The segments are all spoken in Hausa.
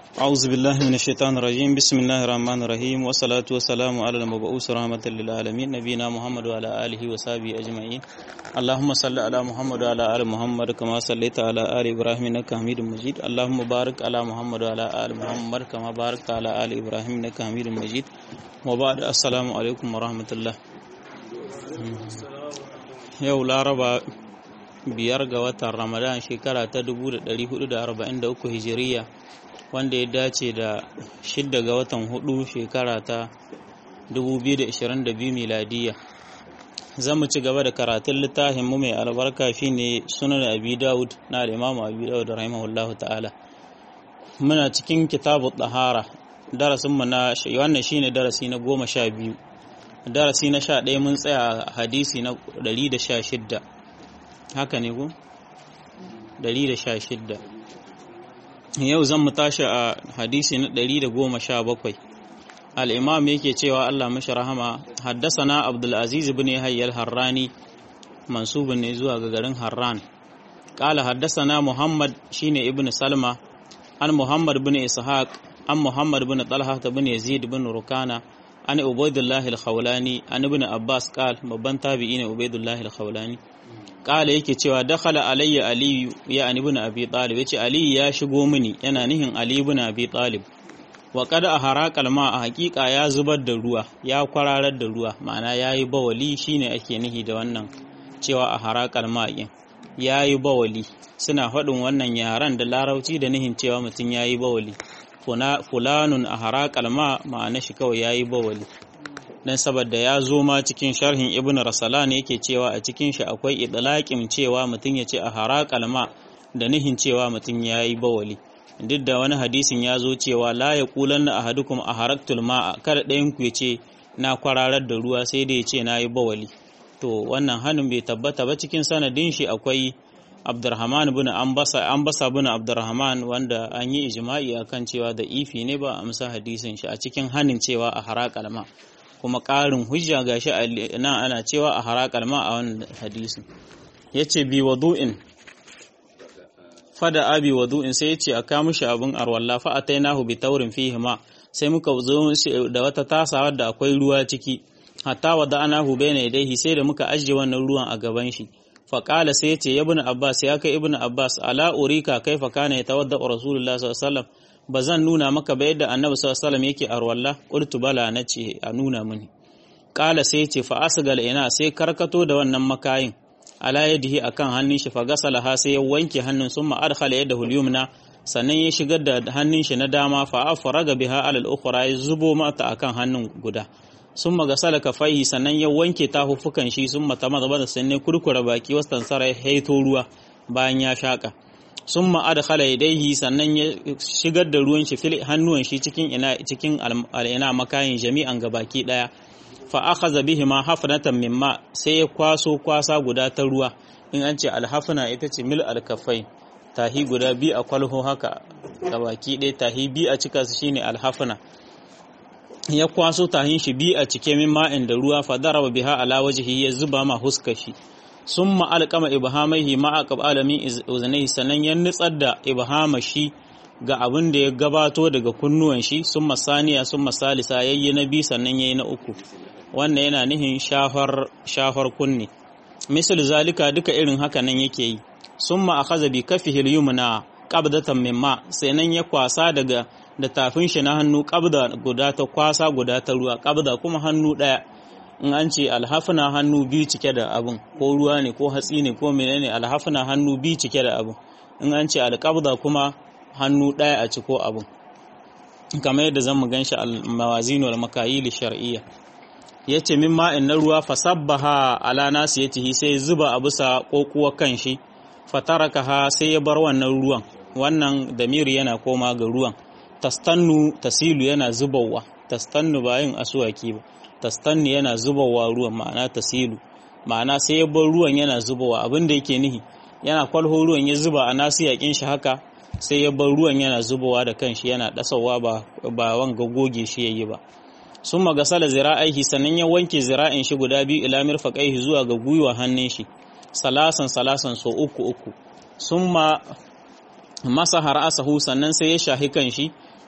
أعوذ بالله من الشيطان الرجيم بسم الله الرحمن الرحيم والصلاة والسلام على المبعوث رحمة للعالمين نبينا محمد وعلى آله وصحبه أجمعين اللهم صل على محمد وعلى آل محمد كما صليت على آل إبراهيم إنك حميد مجيد اللهم بارك على محمد وعلى آل محمد كما باركت على آل إبراهيم إنك حميد مجيد وبعد السلام عليكم ورحمة الله yau laraba biyar ga watan ramadan shekara ta 1443 hijiriya wanda ya dace da shidda ga watan hudu shekara ta 2022 miladiya za mu ci gaba da karatun littafin mu mai albarka shine sunan abi daud na imamu abi daud rahimahullahu ta'ala muna cikin kitabu tahara darasin mu na wannan shine darasi na goma sha biyu darasi na sha ɗaya mun tsaya a hadisi na ɗari da sha shidda haka ne ku? ɗari da sha shidda yau zan mu tashi a hadisi na ɗari da goma sha bakwai al'imam yake cewa Allah mashi rahama haddasa na abdulaziz bin hayyar harrani mansubin ne zuwa ga garin harran ƙala haddasa na muhammad shine ibn salma an muhammad bin ishaq an muhammad bin talha bin yazid bin rukana an ubaidullah al-khawlani an ibn abbas qal babban tabi'i ne ubaidullah al-khawlani qala yake cewa dakhala alayya ali ya an ibn abi talib yace ali ya shigo mini yana nihin ali ibn abi talib wa qad ahara kalma a hakika ya zubar da ruwa ya kwararar da ruwa ma'ana yayi bawali shine ake nihi da wannan cewa ahara kalma yin yayi bawali suna faɗin wannan yaran da larauci da nihin cewa mutum yayi bawali fulanun a haraƙal ma ma'ana shi kawai ya yi bawali don saboda ya zo ma cikin sharhin ibn rasalan yake cewa a cikin shi akwai idlaƙin cewa mutum ya ce a haraƙal ma da nihin cewa mutum ya yi bawali duk da wani hadisin ya zo cewa la ya kulan na ahadukum a haraktul ma'a kada ɗayan ku ya ce na kwararar da ruwa sai da ya ce na yi bawali to wannan hannun bai tabbata ba cikin sanadin shi akwai Abdurrahman bin Ambasa Ambasa bin Abdurrahman wanda an yi ijma'i akan cewa da ifi ne ba amsa hadisin shi a cikin hanin cewa a haraƙal ma kuma ƙarin hujja gashi nan ana cewa a haraƙal ma a wannan hadisin yace bi wadu'in fada abi wadu'in sai yace a kawo mishi abin arwalla fa atainahu bi taurin fihi ma sai muka zo da wata tasa wadda akwai ruwa ciki hatta wada anahu bayna yadayhi sai da muka ajiye wannan ruwan a gaban shi faƙala sai ce ya bin abbas ya kai ibn abbas ala urika kai fa kana ya tawadda rasulullah sallallahu alaihi ba zan nuna maka ba yadda annabi sallallahu alaihi yake arwalla qultu bala nace a nuna mini ƙala sai ce fa asgal ina sai karkato da wannan makayin ala yadihi akan hannun shi fa gasala ha sai ya wanke hannun summa adkhala yadahu al-yumna sannan ya shigar da hannun shi na dama fa afraga biha alal ukhra ya zubo mata akan hannun guda sun magasala kafaihi sannan ya wanke tahuffukan shi sun mata maza da sannan kurkura baki wasu tansara ya haito ruwa bayan ya shaka sun ma'ada khala yadaihi sannan ya shigar da ruwan shi fil hannuwan shi cikin ina cikin al'ina makayin jami'an gabaki daya fa akhadha bihi ma hafnatan mimma sai ya kwaso kwasa guda ta ruwa in an ce alhafna ita ce mil alkafai tahi guda bi a kwalho haka gabaki ɗaya tahi bi a cika su shine alhafna ya kwaso tahin shi bi a cike min ma'in da ruwa fa daraba biha ala wajhihi ya zuba ma huska shi summa alqama ibhamaihi ma aqab alamin uznai sanan ya nutsar da ibhama shi ga abin da ya gabato daga kunnuwan shi summa saniya summa salisa yayyi na bi sannan yayi na uku wannan yana nihin shafar shafar kunni misal zalika duka irin haka nan yake yi summa akhadha bi kafihi al-yumna qabdatan mimma sai ya kwasa daga da tafin shi na hannu ƙabda guda ta kwasa guda ta ruwa ƙabda kuma hannu ɗaya in an ce alhafina hannu biyu cike da abin ko ruwa ne ko hatsi ne ko menene alhafina hannu biyu cike da abin in an ce alƙabda kuma hannu ɗaya a ciko abin kamar yadda zan mu gan shi al-mawazin wal makayil shar'iyya yace min ma'in na ruwa fasabbaha ala nasiyatihi sai zuba a bisa kokuwa kan shi fatarakaha sai ya bar wannan ruwan wannan damiri yana koma ga ruwan tastannu tasilu yana zubawa tastannu ba yin asuwaki ba tastannu yana zubawa ruwan ma'ana tasilu ma'ana sai ya bar ruwan yana zubawa abin da yake nihi yana kwalho ruwan ya zuba a nasu yakin shi haka sai ya bar ruwan yana zubawa da kanshi yana dasawa ba ba wanga goge shi yayi ba sun magasala zira'aihi sannan ya wanke zira'in shi guda biyu ila mirfaqaihi zuwa ga gwiwa hannun shi salasan salasan so uku uku summa masa har asahu sannan sai ya shahi kan shi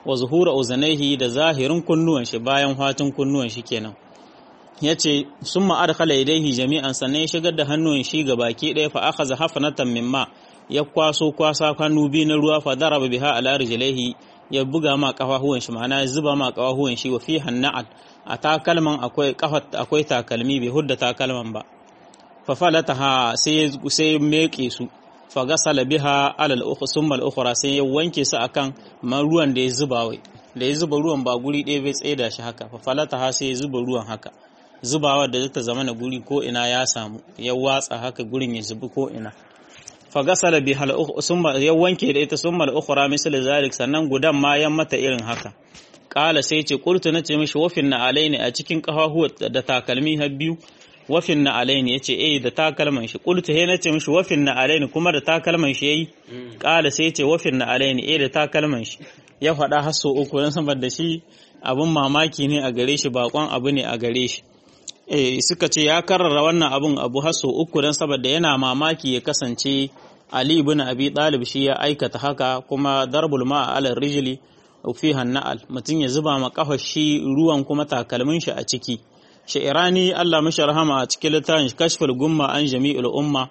wa zuhura uzanaihi da zahirin kunnuwan shi bayan fatin kunnuwan shi kenan yace summa adkhala yadayhi jami'an sannan ya shigar da hannuwan shi ga baki ɗaya fa akhadha hafanatan mimma ya kwaso kwasa hannu biyu na ruwa fa daraba biha ala rijlaihi ya buga ma kafahuwan shi ma'ana ya zuba ma kafahuwan shi wa fi hanna'at a takalman akwai kafat akwai takalmi bai hudda takalman ba fa falataha sai sai meke su fa gasala biha ala al-ukhra summa al-ukhra sai ya wanke su akan man ruwan da ya zuba wai da ya zuba ruwan ba guri ɗaya bai tsaye da shi haka fa falataha sai ya zuba ruwan haka zubawa da zata zama na guri ko ina ya samu ya watsa haka gurin ya zubi ko ina fagasala bi hal summa ya wanke da ita summa al-ukhra misal zalik sannan gudan ma yan mata irin haka kala sai ce qultu nace mishi wafin na alaini a cikin kafahu da takalmi har biyu wafin na alaini yace eh da takalman shi qultu he nace mishi wafin na alaini kuma da takalman shi yayi kala sai ce wafin na alaini eh da takalman shi ya faɗa har so uku dan saboda shi abun mamaki ne a gare shi bakon abu ne a gare shi eh suka ce ya karrara wannan abun abu haso uku don saboda yana mamaki ya kasance Ali ibn Abi Talib shi ya aikata haka kuma darbul ma ala rijli fi hanna'al mutum ya zuba ma kafa shi ruwan kuma takalmin shi a ciki sha'irani Allah mashi rahama a cikin littafin kashful gumma an jami'ul umma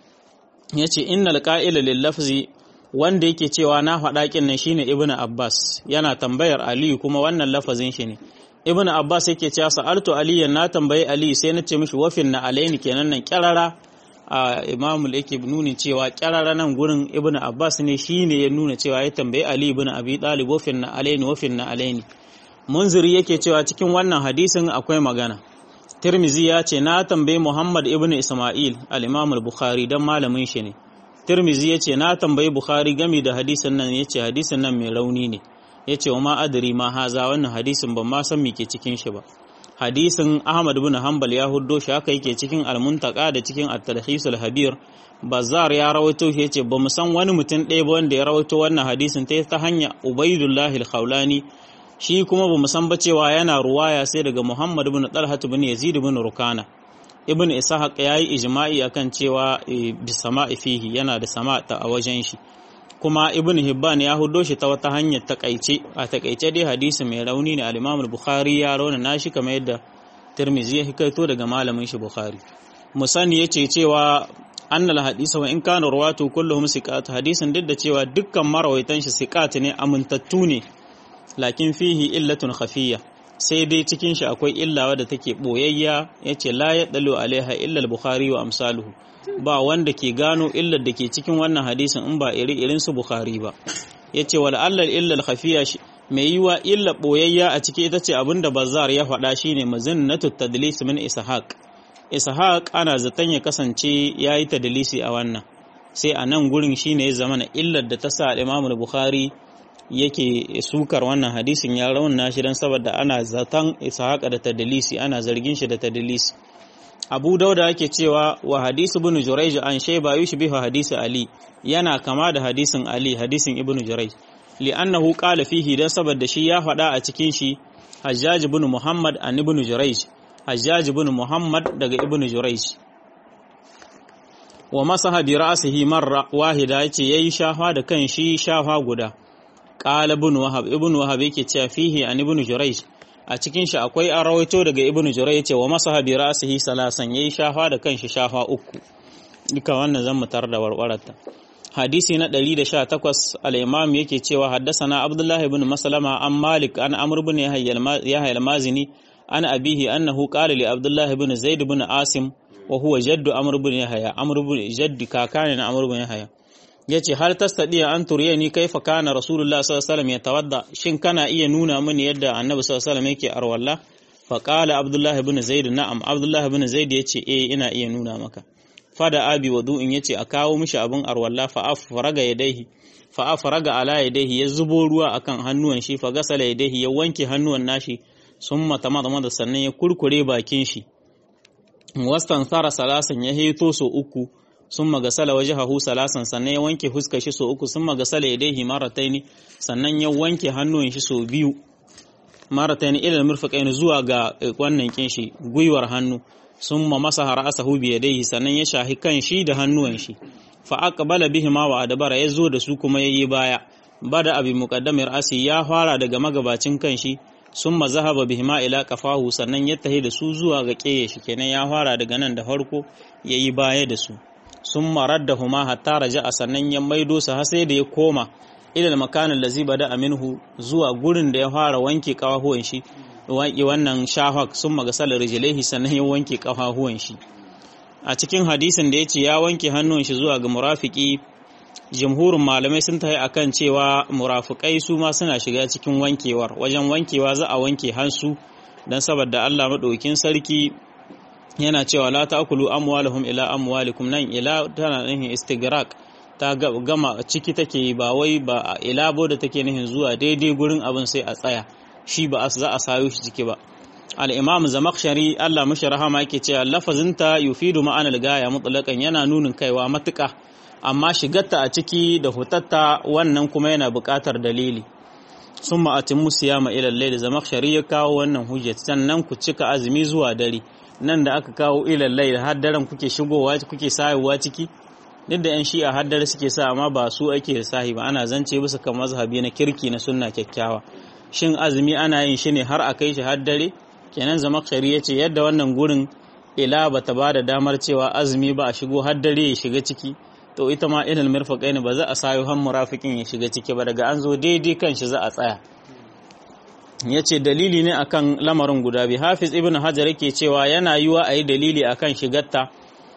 yace innal qa'ila lil lafzi wanda yake cewa na faɗa kin nan shine ibnu Abbas yana tambayar Ali kuma wannan lafazin shi ne ibn abbas yake cewa sa'altu aliyan na tambayi ali sai na ce mishi wafin na alaini kenan nan kyarara a imamul yake nuni cewa kyarara nan gurin ibn abbas ne shine ya nuna cewa ya tambayi ali ibn abi talib wafin na alaini wafin na alaini munziri yake cewa cikin wannan hadisin akwai magana tirmizi ya ce na tambayi muhammad ibn isma'il al-imam al-bukhari dan malamin shi ne tirmizi ya ce na tambayi bukhari game da hadisin nan ya ce hadisin nan mai rauni ne ya ce wa ma adari ma haza wannan hadisin ban ma san me ke cikin shi ba hadisin ahmad bin hanbal ya huddo shi haka yake cikin almuntaka da cikin at-talhisul habir bazar ya rawaito shi yace ba mu san wani mutum ɗaya ba wanda ya rawaito wannan hadisin ta ta hanya ubaidullah al-khawlani shi kuma ba mu san ba cewa yana ruwaya sai daga muhammad bin talhat bin yazid bin rukana ibn ishaq yayi ijma'i akan cewa bi sama'i fihi yana da sama ta a wajen shi kuma ibn hibban ya hudo shi ta wata hanyar takaice a takaice dai hadisi mai rauni ne al-imam al-bukhari ya rauna nashi kamar yadda tirmizi ya hikaito daga malamin shi bukhari musani yace cewa annal hadisa wa in kana rawatu kulluhum siqat hadisin duk da cewa dukkan marawaitan shi siqat ne amintattu ne lakin fihi illatun khafiyya sai dai cikin shi akwai illa wadda take boyayya yace la yadalu alaiha illa al-bukhari wa amsaluhu ba wanda ke gano illar da ke cikin wannan hadisin in ba iri irin su bukhari ba yace wal allal illal khafiya mai yiwa illa boyayya a ciki ita ce abinda bazar ya faɗa shine mazinnatu tadlis min ishaq ishaq ana zaton ya kasance yayi tadlisi a wannan sai a nan gurin shine ya zama na illar da ta sa Imam Bukhari yake sukar wannan hadisin ya rauna shi dan saboda ana zaton ishaq da tadlisi ana zargin shi da tadlisi abu dauda yake cewa wa hadisu ibn jurayj an shayba yushbihu hadisi ali yana kama da hadisin ali hadisin ibn jurayj li'annahu qala fihi dan saboda shi ya faɗa a cikin shi hajjaj ibn muhammad an ibn jurayj hajjaj ibn muhammad daga ibn jurayj wa masaha bi ra'sihi marra wahida yace yayi shafa da kan shi shafa guda qala ibn wahab ibn wahab yake cewa fihi an ibn jurayj a cikin shi akwai an rawaito daga ibnu jurai yace wa masaha bi ra'sihi salasan yayi shafa da kanshi shafa uku duka wannan zan mutar da warwarata hadisi na 118 al-imam yake cewa haddasana abdullah ibn maslama an malik an amr ibn yahya al-mazini an abihi annahu qala li abdullah ibn zaid ibn asim wa huwa jaddu amr ibn yahya amr ibn jaddi kakane na amr ibn yahya yace har tastadi an turiye ni kaifa kana rasulullah sallallahu alaihi wasallam yatawadda shin kana iya nuna mini yadda annabi sallallahu alaihi wasallam yake arwalla fa qala abdullah ibn zaid na'am abdullah ibn zaid yace eh ina iya nuna maka fada abi wudu'in yace a kawo mishi abun arwalla fa afraga yadayhi fa afraga ala yadayhi ya zubo ruwa akan hannuwan shi fa gasala yadayhi ya wanke hannuwan nashi summa tamadama da sannan ya kurkure bakin shi wastan sara salasan ya heto so uku sun magasala waje hahu salasan sannan ya wanke fuskar shi so uku sun magasala ya daihi marataini sannan ya wanke hannun shi so biyu marataini ilal murfaqaini zuwa ga wannan kin shi gwiwar hannu sun ma masa ra'asahu bi yadayhi sannan ya shahi kan shi da hannuwan shi fa aqbala bihi ma wa adbara yazo da su kuma yayi baya bada abi muqaddamir asi ya fara daga magabacin kanshi summa zahaba bihima ila qafahu sannan ya tahi da su zuwa ga keye shi kenan ya fara daga nan da farko yayi baya da su summa raddahuma hatta raja'a sannan ya maido su har sai da ya koma ila makanin lazi bada aminhu zuwa gurin da ya fara wanke kawahuwan shi wanke wannan shahak sun magasala rijilaihi sannan ya wanke kawahuwan shi a cikin hadisin da ya ce ya wanke hannun shi zuwa ga murafiki jumhurin malamai sun tafi akan cewa murafikai su ma suna shiga cikin wankewar wajen wankewa za a wanke hansu dan saboda Allah madaukin sarki yana cewa la ta'kulu amwalahum ila amwalikum nan ila tana nufin istighraq ta gama ciki take ba wai ba ilabo da take nihin zuwa daidai gurin abin sai a tsaya shi ba za a sayo shi ciki ba al-imam zamakshari Allah mashi rahama yake cewa lafazinta yufidu ma'anar gaya mutlaqan yana nunin kaiwa matuƙa amma shigarta a ciki da hutatta wannan kuma yana buƙatar dalili sun ma'atin musu ya ma'ilar da zamakshari ya kawo wannan hujjat sannan ku cika azumi zuwa dare nan da aka kawo ilallai da har daren kuke shigowa kuke sayowa ciki duk da 'yan shi'a haddar suke sa amma ba su ake da sahi ba ana zance bisa kan mazhabi na kirki na sunna kyakkyawa shin azumi ana yin shi ne har a kai shi haddare kenan zama ya ce yadda wannan gurin ila ba ta ba da damar cewa azumi ba a shigo haddare ya shiga ciki to ita ma ilal mirfaqai ne ba za a sayo han murafikin ya shiga ciki ba daga an zo daidai kan shi za a tsaya ya ce dalili ne akan lamarin guda biyu hafiz ibn hajar yake cewa yana yiwa a yi dalili akan shigarta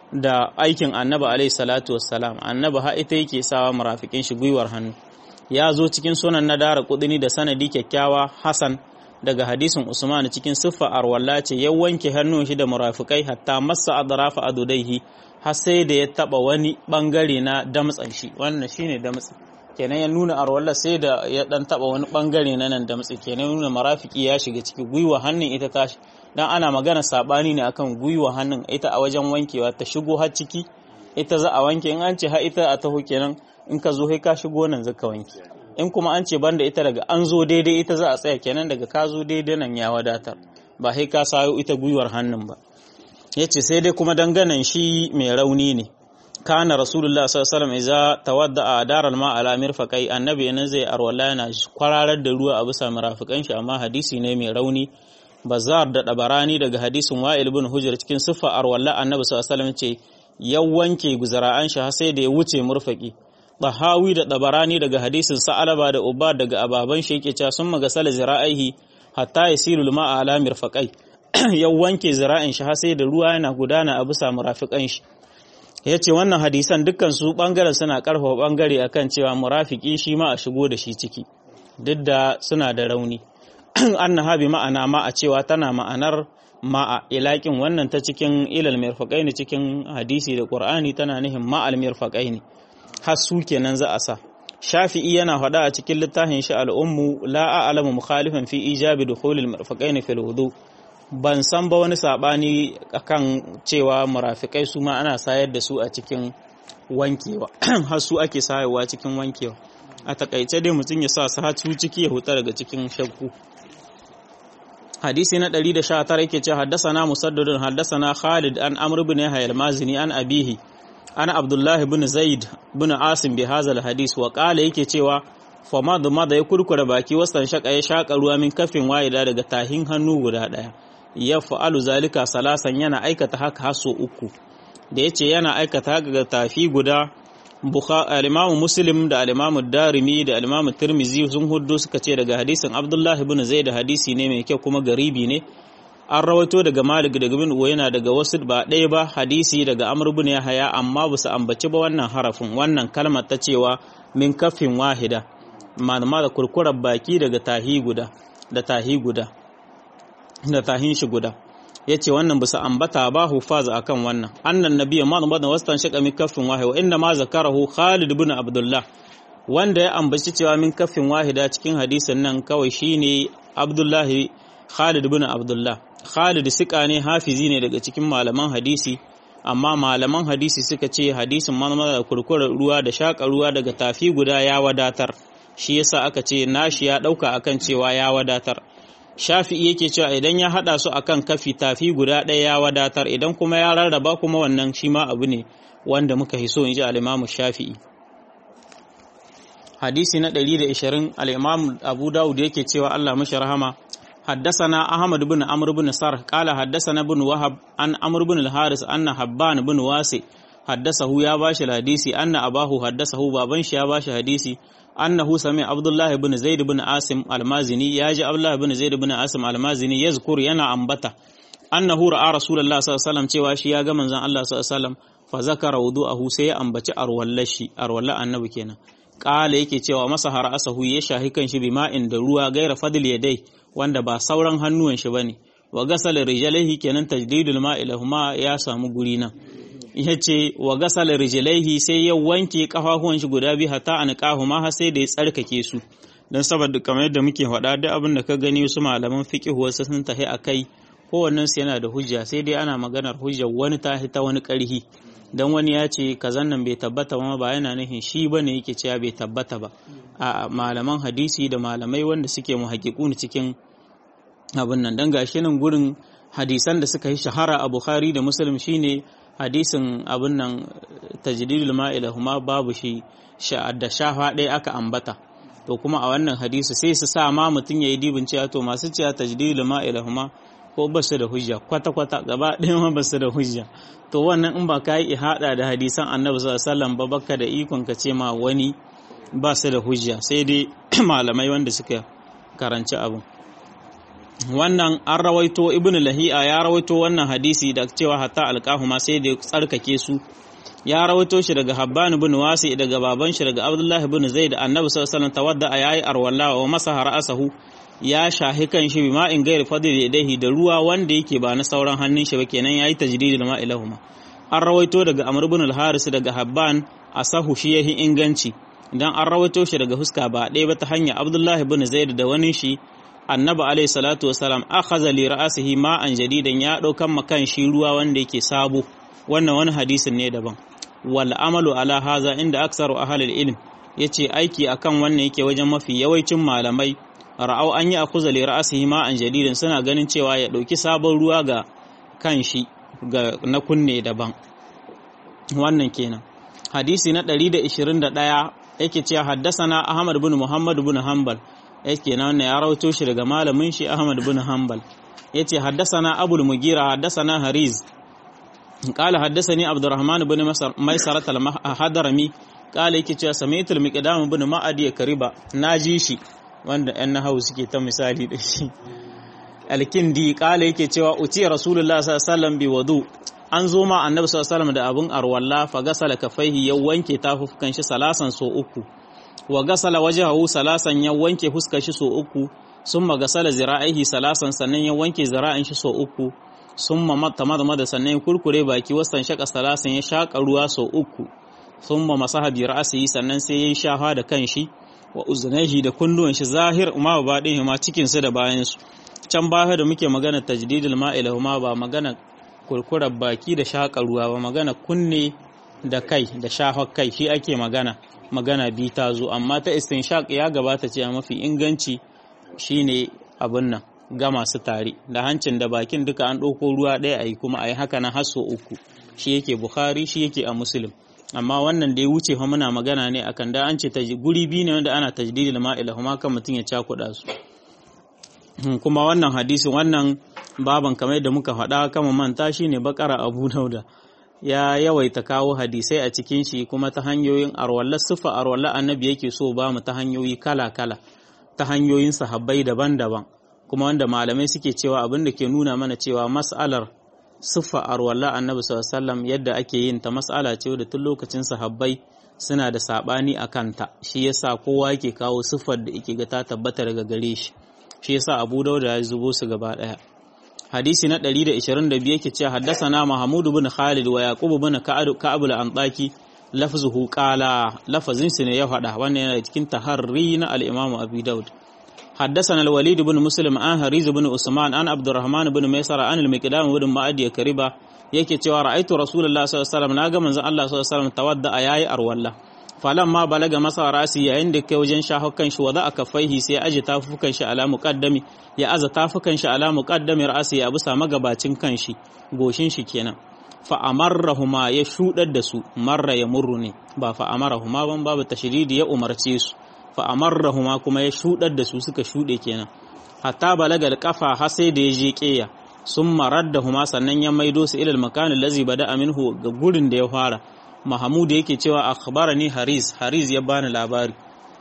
da aikin annabi alaihi salatu wassalam annabi ha ita yake sawa murafikin shi gwiwar hannu ya zo cikin sunan na dara kudini da sanadi kyakkyawa hasan daga hadisin usman cikin siffa arwalla ce ya wanke hannun shi da murafikai hatta massa adrafa adudaihi har sai da ya taba wani bangare na damtsan shi wannan shine damtsi kenan ya nuna arwalla sai da ya dan taba wani bangare na nan damtsi kenan ya nuna marafiki ya shiga ciki gwiwa hannun ita tashi dan ana magana sabani ne akan gwiwa hannun ita a wajen wankewa ta shigo har ciki ita za a wanke in an ce har ita a taho kenan in ka zo sai ka shigo nan zaka wanke in kuma an ce banda ita daga an zo daidai ita za a tsaya kenan daga ka zo daidai nan ya wadatar ba sai ka sayo ita gwiwar hannun ba yace sai dai kuma danganan shi mai rauni ne kana rasulullah sallallahu alaihi wasallam idza tawadda a daral ma ala mirfaqai annabi yana zai arwala yana kwararar da ruwa a bisa mirafikan shi amma hadisi ne mai rauni bazar da dabarani daga hadisin wa'il ibn hujr cikin siffa arwalla annabi sallallahu alaihi wasallam ce ya wanke guzara'an shi har sai da ya wuce murfaki Bahawi da dabarani daga hadisin sa'alaba da ubad daga ababan shi yake cewa sun magasala zira'aihi hatta yasilu ma'a ala mirfaqai ya wanke zira'in shi har sai da ruwa yana gudana a bisa murafikan shi yace wannan hadisan dukkan su bangaren suna karfafa bangare akan cewa murafiki shi ma a shigo da shi ciki duk da suna da rauni annaha bi ma'ana ma a cewa tana ma'anar ma'a ilakin wannan ta cikin ilal mirfaqaini cikin hadisi da qur'ani tana nihin ma'al mirfaqaini har su kenan za a sa shafi'i yana faɗa a cikin littafin shi al'ummu la a'lamu mukhalifan fi ijabi dukhulil mirfaqaini fil wudu ban san ba wani sabani akan cewa murafikai su ma ana sayar da su a cikin wankewa har su ake sayarwa cikin wankewa a takaice dai mutum ya sa su hatu ciki ya huta daga cikin shakku hadisi na 119 yake ce haddasana musaddadun haddasana Khalid an Amr ibn Yahya al-Mazini an abihi ana Abdullah ibn Zaid ibn Asim bi hadha hadis wa qala yake cewa fa ma da ya kurkura baki wasan shaka ya shaka ruwa min kafin wa'ida daga tahin hannu guda daya ya fa'alu zalika salasan yana aikata haka haso uku da yace yana aikata haka ga tafi guda al-Imam Muslim da al-Imam Darimi da al-Imam Tirmidhi sun huddo suka ce daga hadisin Abdullah ibn Zaid hadisi ne mai kyau kuma garibi ne an rawaito daga Malik daga Ibn Uwayna daga wasu ba ɗaya ba hadisi daga Amr ibn Yahya amma ba su ambaci ba wannan harafin wannan kalmar ta cewa min kafin wahida malama da kurkurar baki daga tahi guda da tahi guda da tahin shi guda ya ce wannan bisa ambata ba hufaza akan wannan annan nabiyya ma da wastan shaka min kafin wahida wa inda ma zakarahu Khalid ibn Abdullah wanda ya ambaci cewa min kafin wahida cikin hadisin nan kawai shine Abdullahi Khalid ibn Abdullah Khalid sika ne hafizi ne daga cikin malaman hadisi amma malaman hadisi suka ce hadisin manmara da kurkurar ruwa da shaka ruwa daga tafi guda ya wadatar shi yasa aka ce nashi ya dauka akan cewa ya wadatar shafi'i yake cewa idan ya hada su akan kafi tafi guda ɗaya ya wadatar idan kuma ya rarraba kuma wannan shi ma abu ne wanda muka hiso in ji al-imamu shafi'i hadisi na 120 al-imam abu daud yake cewa Allah mashi rahama حدثنا أحمد بن عمرو بن سرح قال حدثنا بن وهب عن عمرو بن الحارث أن حبان بن واسع حدثه يا باش الحديثي أن أباه حدثه بابن يا باش حديثي أنه سمع عبد الله بن زيد بن عاصم المازني ياجي عبد الله بن زيد بن عاصم المازني يذكر ينا أنبتا أنه رأى رسول الله صلى الله عليه وسلم cewa shi ya ga manzon Allah sallallahu alaihi wasallam fa zakara wudu'ahu sai ya ambaci arwallashi arwalla annabi kenan kala yake cewa masa har asahu ya shahi kan shi bima'in da ruwa gaira fadil yadai wanda ba sauran hannuwan shi bane wa gasala rijlaihi kenan tajdidul ma'i lahuma ya samu guri nan yace wa gasala rijlaihi sai ya wanke kafafuwan shi guda biyu hatta an ma har sai da ya tsarkake su dan saboda kamar yadda muke faɗa duk abin da ka gani wasu malaman fiqh wasu sun tahi akai kowannen su yana da hujja sai dai ana maganar hujjar wani ta ta wani ƙarhi dan wani ya ce kazan nan bai tabbata ba ba yana nufin shi bane yake cewa bai tabbata ba a malaman hadisi da malamai wanda suke muhaƙiƙun cikin abin nan dan gashi nan gurin hadisan da suka yi shahara a Bukhari da Muslim shine hadisin abin nan tajdidul ma'ilahuma babu shi da shafa ɗaya aka ambata to kuma a wannan hadisi sai su sa ma mutum yayi dibin cewa to masu cewa tajdidul ma'ilahuma ko ba su da hujja kwata-kwata gaba ɗaya ma ba su da hujja to wannan in ba ka yi ihada da hadisan annabi sallallahu ba baka da ikon ka ce ma wani ba su da hujja sai dai malamai wanda suka karanci abin wannan an rawaito ibn lahi'a ya rawaito wannan hadisi da cewa hatta alqahuma sai da tsarkake su ya rawaito shi daga habban ibn wasi daga baban shi daga abdullahi ibn zaid annabi sallallahu alaihi wasallam tawadda ayayi arwalla wa masaha ra'sahu ya shahi kan shi bi ma'in gairi fadil yadaihi da ruwa wanda yake ba na sauran hannun shi ba kenan yayi tajdidul ma'ilahuma an rawaito daga amr ibn al-haris daga habban asahu shi yahi inganci idan an rawaito shi daga huska ba ɗaya ba ta hanya abdullahi ibn zaid da wani shi annabi alayhi salatu wasalam akhadha li ra'sihi ma'an jadidan ya daukan makan shi ruwa wanda yake sabo wannan wani hadisin ne daban wal amalu ala haza inda aksaru ahli ilm yace aiki akan wannan yake wajen mafi yawancin malamai ra'au an yi a kuza lera asihi ma'an jadidin suna ganin cewa ya ɗauki sabon ruwa ga kan shi na kunne daban wannan kenan hadisi na 121 yake cewa haddasana ahmad bin muhammad bin hanbal yake na wannan ya rawato shi daga malamin shi ahmad bin hanbal yace haddasana abul mugira haddasana hariz قال حدثني عبد الرحمن بن ميسرة الحضرمي قال yake cewa sami'tul miqdam bin ma'adi kariba naji shi wanda ‘yan nahawu suke ta misali da shi alkindi kala yake cewa uci rasulullah sallallahu bi wadu an zo ma annabi sallallahu da abun arwalla fa gasala kafaihi ya wanke tafukan shi salasan so uku wa gasala wajhahu salasan ya wanke fuskar shi so uku summa gasala zira'ihi salasan sannan ya wanke zira'in shi so uku summa matta madmada sannan ya kurkure baki wasan shaka salasan ya shaka ruwa so uku summa masaha bi ra'sihi sannan sai ya shafa da kanshi wa uzunaihi da kunnuwan shi zahir ma ba din ma cikin su da bayan su can baya da muke magana tajdidul ma'ila ma ba magana kurkurar baki da shaka ruwa ba magana kunne da kai da shafa kai shi ake magana magana bi ta zo amma ta istinshaq ya gabata ce mafi inganci shine abin nan ga masu tare da hancin da bakin duka an ɗauko ruwa ɗaya a yi kuma a yi haka na hasso uku shi yake bukhari shi yake a muslim amma wannan da ya wuce fa muna magana ne akan da an ce guri biyu ne wanda ana tajdidil ma'ila kuma kan mutum ya cakuɗa su kuma wannan hadisin wannan baban kamar yadda muka faɗa kama manta shi ne bakara abu dauda ya yawaita kawo hadisai a cikin shi kuma ta hanyoyin arwalla siffa arwalla annabi yake so ba mu ta hanyoyi kala kala ta hanyoyin sahabbai daban-daban kuma wanda malamai suke cewa abin da ke nuna mana cewa mas'alar siffa arwalla annabi sallallahu yadda ake yin ta mas'ala ce da tun lokacin sahabbai suna da sabani a kanta shi yasa kowa yake kawo siffar da yake ga ta tabbata daga gare shi shi yasa Abu Dawud ya zubo su gaba daya hadisi na 122 yake cewa haddathana Mahmud ibn Khalid wa Yaqub ibn Ka'ab al-Antaki lafzuhu qala lafazin su ne ya faɗa wannan yana cikin taharri na al-Imam Abi Dawud حدثنا الوليد بن مسلم عن هريز بن عثمان عن عبد الرحمن بن ميسر عن المقدام بن معدي كريبا yake cewa ra'aitu rasulullah sallallahu alaihi wasallam naga manzon Allah sallallahu alaihi wasallam tawadda ayayi arwalla falamma balaga masa rasi yayin da kai wajen shahukan shi wada aka faihi sai aje tafukan shi ala muqaddami ya aza tafukan shi ala muqaddami rasi ya bisa magabacin kan shi goshin shi kenan fa amarrahuma ya shudar da su marra ya murru ne ba fa amarahuma ban babu tashridi ya umarce su fa amarrahuma kuma ya shudar da su suka shude kenan hatta balagal kafa har sai da ya je keya sun marar da huma sannan ya maido su ilal makanin lazi bada aminhu ga gurin da ya fara mahamudu yake cewa akhbarani haris haris ya bani labari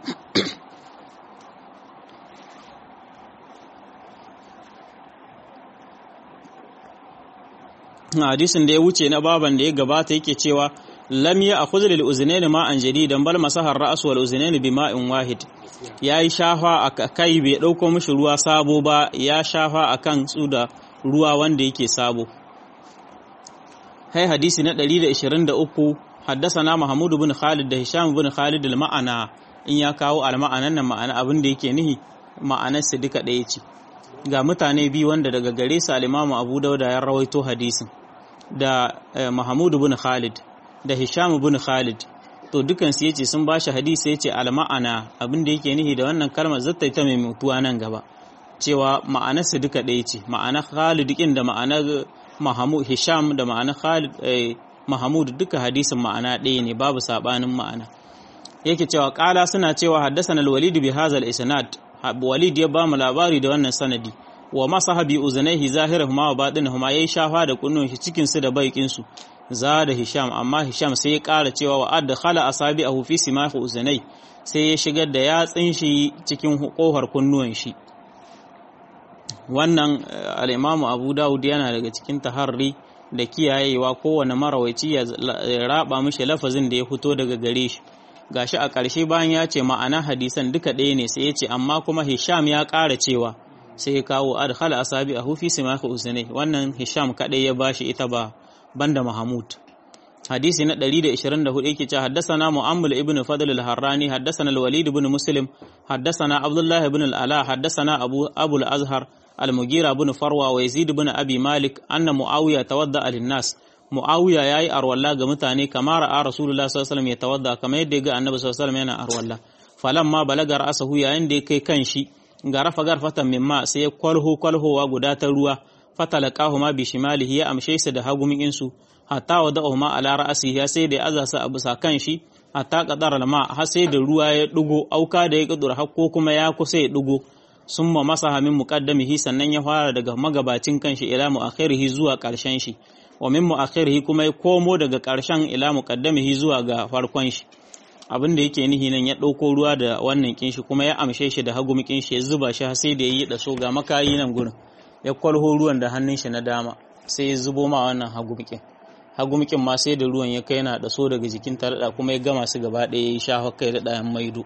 hadisin da ya wuce na baban da ya gabata yake cewa lam ya akhudh lil uznayn ma an jadidan bal masahar ra's wal uznayn bi ma'in wahid yayi shafa a kai bai dauko mishi ruwa sabo ba ya shafa akan su da ruwa wanda yake sabo hai hadisi na 123 haddasana Mahmud bin Khalid da Hisham bin Khalid al-ma'ana in ya kawo al-ma'anan nan ma'ana abin da yake nihi ma'anar su duka ɗaya ce ga mutane biyu wanda daga gare su al-Imam Abu Dawud ya rawaito hadisin da Mahmud bin Khalid da Hisham bin Khalid to dukan su yace sun bashi hadisi yace al-ma'ana abin da yake nihi da wannan kalmar zata ta mai mutuwa nan gaba cewa ma'anar su duka ɗaya ce ma'anar Khalid kin da ma'anar Mahmud Hisham da ma'anar Khalid Mahmud duka hadisin ma'ana ɗaya ne babu sabanin ma'ana yake cewa ƙala suna cewa haddasana al-Walid bi hadha al-isnad Walid ya ba mu labari da wannan sanadi wa masahabi uzunaihi zahirahuma wa batinahuma yayi shafa da kunnun shi cikin su da baikin su za da Hisham amma Hisham sai ya ƙara cewa wa adkhala asabi'ahu fi simahi uzunai sai ya shigar da yatsin shi cikin kohar kunnuwan shi wannan al-Imam Abu Dawud yana daga cikin taharri da kiyayewa kowane marawaici ya raba mishi lafazin da ya fito daga gare shi gashi a ƙarshe bayan ya ce ma'ana hadisan duka ɗaya ne sai ya ce amma kuma Hisham ya ƙara cewa sai ya kawo adkhala asabi a hufi simaka uzunai wannan Hisham kaɗai ya bashi ita ba banda Mahmud hadisi na 124 yake cewa haddathana Mu'ammil ibn Fadl al-Harrani haddathana al-Walid ibn Muslim haddathana Abdullah ibn al-Ala haddathana Abu Abu al-Azhar المغيرة بن فروة ويزيد بن أبي مالك أن معاوية تودع للناس معاوية ياي أرولا غمتاني كما رأى رسول الله صلى الله عليه وسلم يتودع كما يدقى النبي صلى الله عليه وسلم ينا أرولا فلما بلغ رأسه يا عندي كي كنشي غرف غرفة من ماء سي كله كله وغدات الروا فتلقاهما بشماله يا أمشي سد هاغم إنسو حتى وضعهما على رأسه يا سيد أزاس أبسا كنشي حتى قدر الماء حسيد الروا يدغو أو كاد يقدر حقوكما يا كسي يدغو sun ma masa min muqaddamihi sannan ya fara daga magabacin kanshi ila muakhirihi zuwa karshen shi wa min muakhirihi kuma ya komo daga karshen ila muqaddamihi zuwa ga farkon shi abin da yake nihi nan ya ɗauko ruwa da wannan kinshi kuma ya amshe shi da hagu shi ya zuba shi sai da yayi da so ga makayi nan gurin ya kwalho ruwan da hannun shi na dama sai ya zubo ma wannan hagu mikin hagu mikin ma sai da ruwan ya kai yana da so daga jikin tarada kuma ya gama su gaba ɗaya ya sha kai da ɗayan maido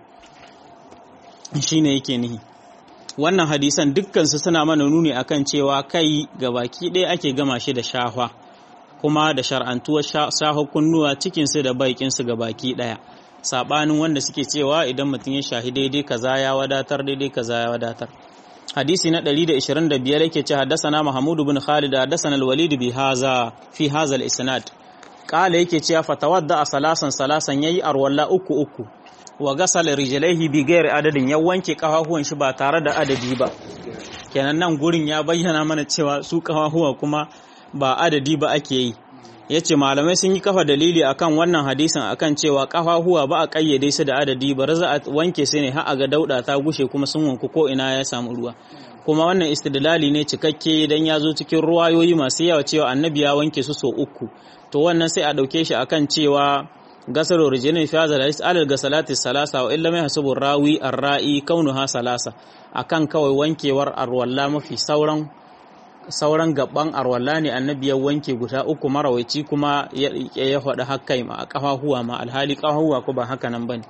shine yake nihi wannan hadisan dukkansu suna mana nuni akan cewa kai ga baki ɗaya ake gama shi da shahwa kuma da shar'antuwar shahwa kunnuwa cikinsu da baikinsu ga baki ɗaya saɓanin wanda suke cewa idan mutum ya shahi daidai kaza ya wadatar daidai kaza ya wadatar hadisi na 125 yake ce haddasana Mahmud bin Khalid haddasana al-Walid bi haza fi haza al-isnad qala yake cewa fatawadda a salasan salasan yayi arwalla uku uku wa gasal rijlaihi bi ghairi adadin ya wanke kafafuwan shi ba tare da adadi ba kenan nan gurin ya bayyana mana cewa su kafafuwa kuma ba adadi ba ake yi yace malamai sun yi kafa dalili akan wannan hadisin akan cewa kafafuwa ba a kayyade su da adadi ba za a wanke su ne har a ga dauda ta gushe kuma sun wanku ko ina ya samu ruwa kuma wannan istidlali ne cikakke idan ya zo cikin ruwayoyi masu yawa cewa annabi ya wanke su so uku to wannan sai a dauke shi akan cewa gasar original fi hadha al alal gasalati salasa wa illa mai hasubu rawi arra'i kaunuha salasa akan kawai wankewar arwalla mafi sauran sauran gaban arwalla ne annabi ya wanke guda uku marawaici kuma ya faɗi hakkai ma a kafahuwa ma alhali kafahuwa ko ba haka nan bane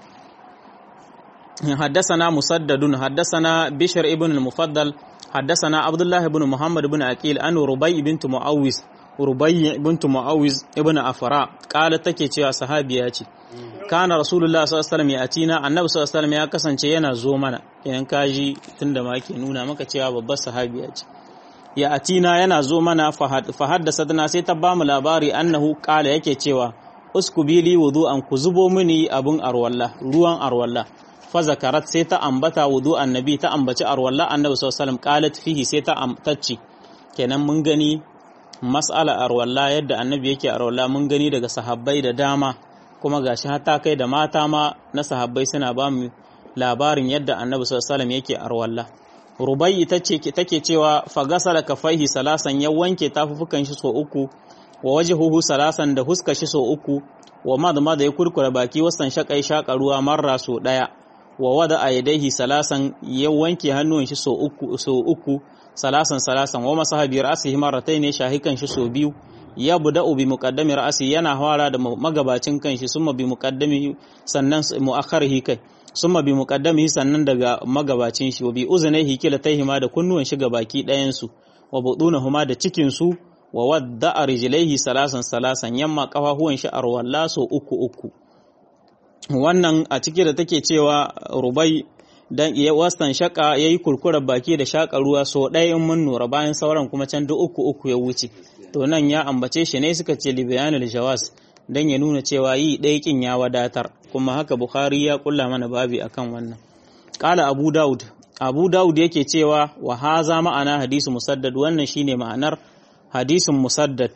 حدثنا مسدد حدثنا بشر ابن المفضل حدثنا عبد الله بن محمد بن عقيل أن ربيع بنت معوذ ربيع بنت معوذ ابن أفراء قالت take cewa sahabiya ce kana rasulullah sallallahu alaihi wasallam ya atina annabi sallallahu alaihi wasallam ya kasance yana zo mana idan kaji tunda ma ke nuna maka cewa babbar sahabiya ce ya atina yana zo mana fa haddasa sai ta bamu labari annahu qala yake cewa uskubili wudu'an ku zubo mini abun arwalla ruwan arwalla fa zakarat sai ta ambata wudu annabi ta ambaci arwalla annabi sallallahu alaihi wasallam qalat fihi sai ta amtacci kenan mun gani mas'ala arwalla yadda annabi yake arwalla mun gani daga sahabbai da dama kuma gashi har ta kai da mata ma na sahabbai suna ba mu labarin yadda annabi sallallahu alaihi yake arwalla rubai tace take cewa fagasala kafaihi salasan ya wanke tafufukan shi so uku wa wajhuhu salasan da huska shi so uku wa madma da ya kurkura baki wasan shakai shaka ruwa marra so daya wa wada aidaihi salasan ya wanke hannun shi so uku so uku salasan salasan wa masahabi ra'sihi marratayn shahikan shi so biyu ya buda'u bi muqaddami ra'si yana fara da magabacin kanshi summa bi muqaddami sannan muakharihi kai summa bi muqaddamihi sannan daga magabacin shi wa bi uzunaihi kilataihima da kunnuwan shi gabaki ɗayan su wa budunahuma da cikin su wa wadda'a rijlaihi salasan salasan yamma kafahuwan shi arwalla so uku uku wannan a ciki da take cewa rubai dan iya wastan shaka yayi kurkurar baki da shaka ruwa so ɗaya in mun nura bayan sauran kuma can duk uku uku ya wuce to nan ya ambace shi ne suka ce li bayanul jawaz dan ya nuna cewa yi ɗaya kin ya wadatar kuma haka bukhari ya kulla mana babi akan wannan qala abu daud abu daud yake cewa wa haza ma'ana hadisi musaddad wannan shine ma'anar hadisin musaddad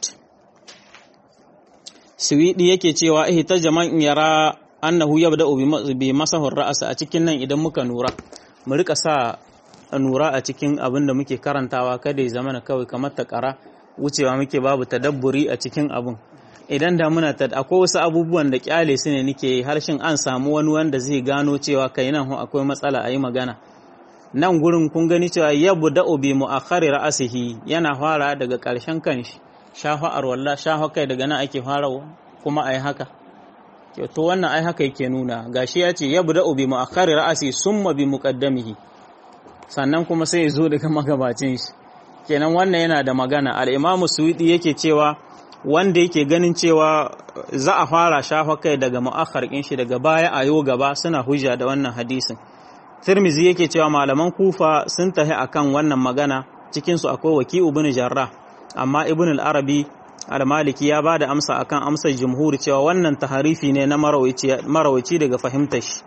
Suwidi yake cewa eh ta jama'in yara annahu yabda'u bi masahur ra'asa a cikin nan idan muka nura mu rika sa nura a cikin abin da muke karantawa kada ya zama kawai kamar ta kara wucewa muke babu tadabburi a cikin abin idan da muna ta akwai wasu abubuwan da kyale su ne nake harshen an samu wani wanda zai gano cewa kai nan akwai matsala a yi magana nan gurin kun gani cewa yabda'u bi mu'akhkhari ra'asihi yana fara daga ƙarshen kanshi shafa arwalla shafa kai daga nan ake farawa kuma ai haka to wannan ai haka yake nuna gashi ya ce yabda bi mu'akhkhari ra'asi summa bi muqaddamihi sannan kuma sai ya zo daga magabacin shi kenan wannan yana da magana al-Imam Suwidi yake cewa wanda yake ganin cewa za a fara shafa kai daga mu'akhkhar kin shi daga baya ayo gaba suna hujja da wannan hadisin Tirmizi yake cewa malaman Kufa sun tahi akan wannan magana cikin su akwai Waki ibn Jarrah amma Ibn al-Arabi al-maliki ya ba da amsa akan amsar jumhur cewa wannan taharifi ne na marawaci daga fahimtar shi